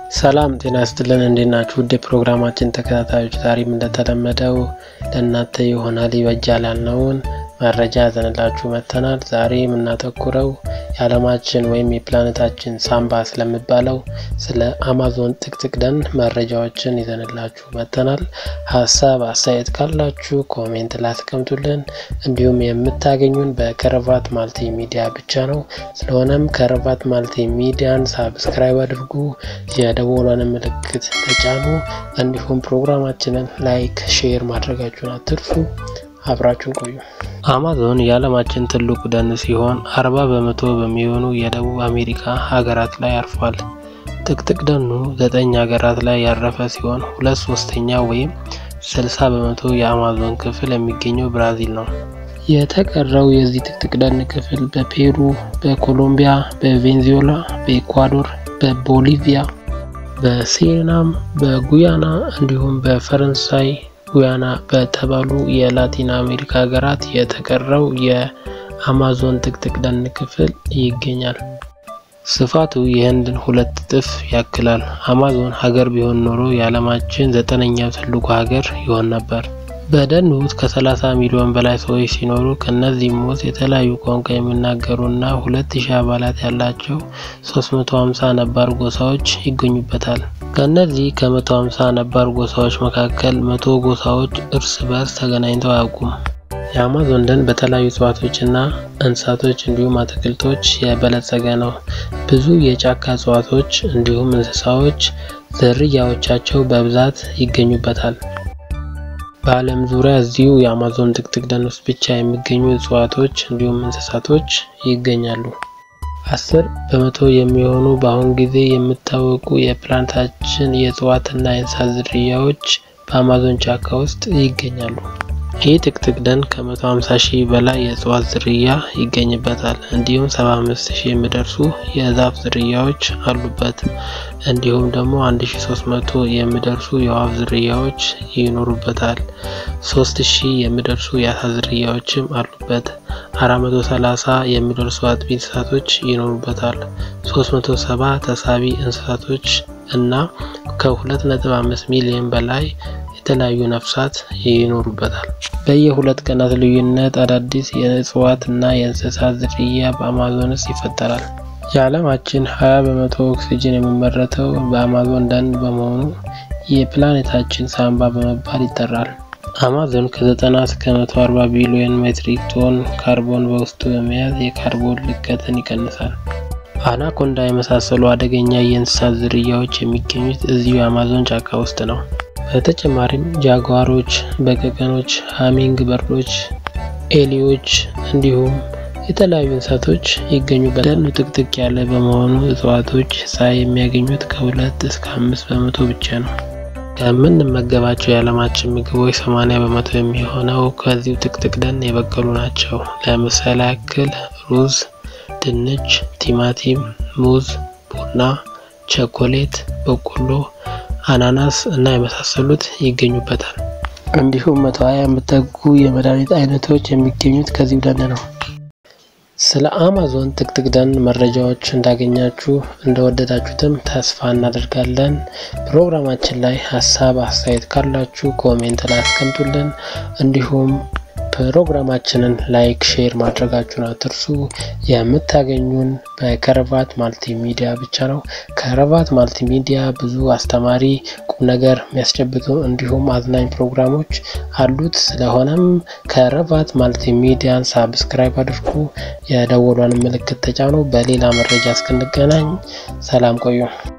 ሰላም ጤና ይስጥልን እንዴት ናችሁ? ውድ የፕሮግራማችን ተከታታዮች ዛሬም እንደተለመደው ለእናንተ ይሆናል ይበጃል ያልነውን መረጃ ያዘንላችሁ መጥተናል። ዛሬ የምናተኩረው የዓለማችን ወይም የፕላኔታችን ሳምባ ስለሚባለው ስለ አማዞን ጥቅጥቅ ደን መረጃዎችን ይዘንላችሁ መጥተናል። ሀሳብ አስተያየት ካላችሁ ኮሜንት ላስቀምጡልን። እንዲሁም የምታገኙን በከረቫት ማልቲ ሚዲያ ብቻ ነው። ስለሆነም ከረቫት ማልቲ ሚዲያን ሳብስክራይብ አድርጉ፣ የደወሏን ምልክት ተጫኑ። እንዲሁም ፕሮግራማችንን ላይክ፣ ሼር ማድረጋችሁን አትርሱ። አብራችሁን ቆዩ። አማዞን የዓለማችን ትልቁ ደን ሲሆን አርባ በመቶ በሚሆኑ የደቡብ አሜሪካ ሀገራት ላይ አርፏል። ጥቅጥቅ ደኑ ዘጠኝ ሀገራት ላይ ያረፈ ሲሆን ሁለት ሶስተኛ ወይም ስልሳ በመቶ የአማዞን ክፍል የሚገኘው ብራዚል ነው። የተቀረው የዚህ ጥቅጥቅ ደን ክፍል በፔሩ፣ በኮሎምቢያ፣ በቬንዙዌላ፣ በኢኳዶር፣ በቦሊቪያ፣ በሱሪናም፣ በጉያና እንዲሁም በፈረንሳይ ጉያና በተባሉ የላቲን አሜሪካ ሀገራት የተቀረው የአማዞን ጥቅጥቅ ደን ክፍል ይገኛል። ስፋቱ የህንድን ሁለት እጥፍ ያክላል። አማዞን ሀገር ቢሆን ኖሮ የዓለማችን ዘጠነኛው ትልቁ ሀገር ይሆን ነበር። በደኑ ውስጥ ከ30 ሚሊዮን በላይ ሰዎች ሲኖሩ ከእነዚህም ውስጥ የተለያዩ ቋንቋ የሚናገሩና 2000 አባላት ያላቸው 350 ነባር ጎሳዎች ይገኙበታል። ከእነዚህ ከ150 ነባር ጎሳዎች መካከል መቶ ጎሳዎች እርስ በርስ ተገናኝተው አያውቁም። የአማዞን ደን በተለያዩ እጽዋቶችና እንስሳቶች እንዲሁም አትክልቶች የበለጸገ ነው። ብዙ የጫካ እጽዋቶች እንዲሁም እንስሳዎች ዝርያዎቻቸው በብዛት ይገኙበታል። በዓለም ዙሪያ እዚሁ የአማዞን ጥቅጥቅ ደን ውስጥ ብቻ የሚገኙ እጽዋቶች እንዲሁም እንስሳቶች ይገኛሉ። አስር በመቶ የሚሆኑ በአሁን ጊዜ የሚታወቁ የፕላኔታችን የእጽዋትና የእንስሳት ዝርያዎች በአማዞን ጫካ ውስጥ ይገኛሉ። ይህ ጥቅጥቅ ደን ከ150 ሺህ በላይ የእጽዋት ዝርያ ይገኝበታል። እንዲሁም 75 ሺህ የሚደርሱ የዛፍ ዝርያዎች አሉበት። እንዲሁም ደግሞ 1300 የሚደርሱ የወፍ ዝርያዎች ይኖሩበታል። 3000 የሚደርሱ የአሳ ዝርያዎችም አሉበት። 430 የሚደርሱ አጥቢ እንስሳቶች ይኖሩበታል። 370 ተሳቢ እንስሳቶች እና ከ2.5 ሚሊዮን በላይ የተለያዩ ነፍሳት ይኖሩበታል። በየሁለት ቀናት ልዩነት አዳዲስ የእጽዋት እና የእንስሳት ዝርያ በአማዞን ውስጥ ይፈጠራል። የዓለማችን 20 በመቶ ኦክሲጅን የሚመረተው በአማዞን ደን በመሆኑ የፕላኔታችን ሳምባ በመባል ይጠራል። አማዞን ከ90 እስከ 140 ቢሊዮን ሜትሪክ ቶን ካርቦን በውስጡ በመያዝ የካርቦን ልቀትን ይቀንሳል። አናኮንዳ የመሳሰሉ አደገኛ የእንስሳት ዝርያዎች የሚገኙት እዚሁ የአማዞን ጫካ ውስጥ ነው። በተጨማሪም ጃጓሮች፣ በቀቀኖች፣ ሃሚንግ በርዶች፣ ኤሊዎች እንዲሁም የተለያዩ እንስሳቶች ይገኙበታል። ደኑ ጥቅጥቅ ያለ በመሆኑ እጽዋቶች ፀሐይ የሚያገኙት ከሁለት እስከ አምስት በመቶ ብቻ ነው። ከምንመገባቸው የዓለማችን ምግቦች 80 በመቶ የሚሆነው ከዚሁ ጥቅጥቅ ደን የበቀሉ ናቸው። ለምሳሌ ያክል ሩዝ፣ ድንች፣ ቲማቲም፣ ሙዝ፣ ቡና፣ ቸኮሌት፣ በቆሎ አናናስ እና የመሳሰሉት ይገኙበታል። እንዲሁም መቶ ሀያ የሚጠጉ የመድኃኒት አይነቶች የሚገኙት ከዚሁ ደን ነው። ስለ አማዞን ጥቅጥቅ ደን መረጃዎች እንዳገኛችሁ እንደወደዳችሁትም ተስፋ እናደርጋለን። ፕሮግራማችን ላይ ሀሳብ አስተያየት ካላችሁ ኮሜንት ላይ አስቀምጡልን። እንዲሁም ፕሮግራማችንን ላይክ፣ ሼር ማድረጋችሁን አትርሱ። የምታገኙን በከረቫት ማልቲ ሚዲያ ብቻ ነው። ከረቫት ማልቲ ሚዲያ ብዙ አስተማሪ ቁም ነገር የሚያስጨብጡ እንዲሁም አዝናኝ ፕሮግራሞች አሉት። ስለሆነም ከረቫት ማልቲ ሚዲያን ሳብስክራይብ አድርጉ፣ የደወሏን ምልክት ተጫኑ። በሌላ መረጃ እስክንገናኝ ሰላም ቆዩ።